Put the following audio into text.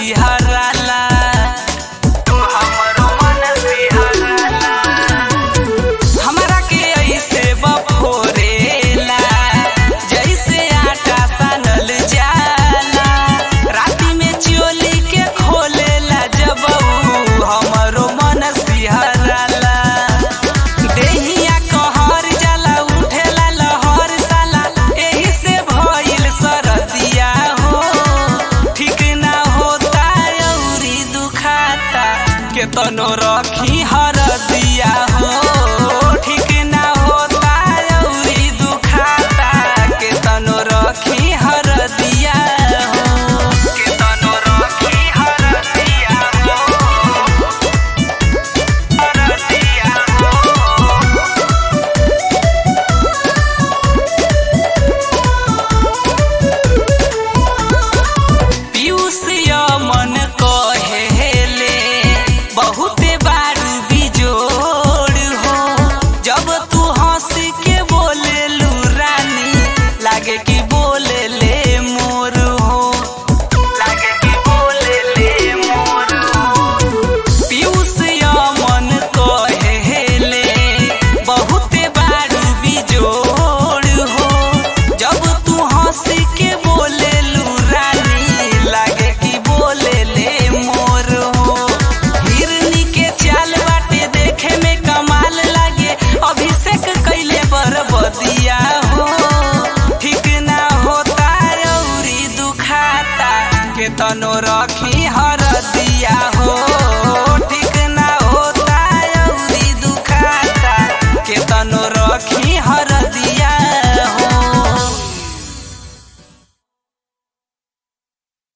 सिहराला हमरो मन सिहराला हमरा के ऐसे बफोरेला जैसे आटा सानल जाला राती में चोली के खोलेला जब ऊ हमरो मन सिहराला देहिया कहर जाला उठेला लहर साला एही से भइल सरदिया हो ठीक ना होता अउरी दुखाता केतनो रखी हरदिया हो ठीक ना होता अउरी दुखाता केतनो रखी हरदिया हो केतनो रखी हरदिया हो हरदिया हो पीयूष मन कहेले बहुते बारू बिजोड़ हो जब तू हंस के बोले लू रानी लागे कि बोले ले मोर हो लागे कि बोले ले मोर हो पीयूष मन कहेले बहुते बारू बिजोड़ हो जब तू हंस के बोले लू रानी लागे कि बोले ले मोर हो हिरनी के चाल बाटे देखे में कमाल लागे अभिषेक कैले बरबदिया हो ठीक ना होता अउरी दुखाता के तनो रखी हरदिया हो ठीक ना होता अउरी दुखाता के तनो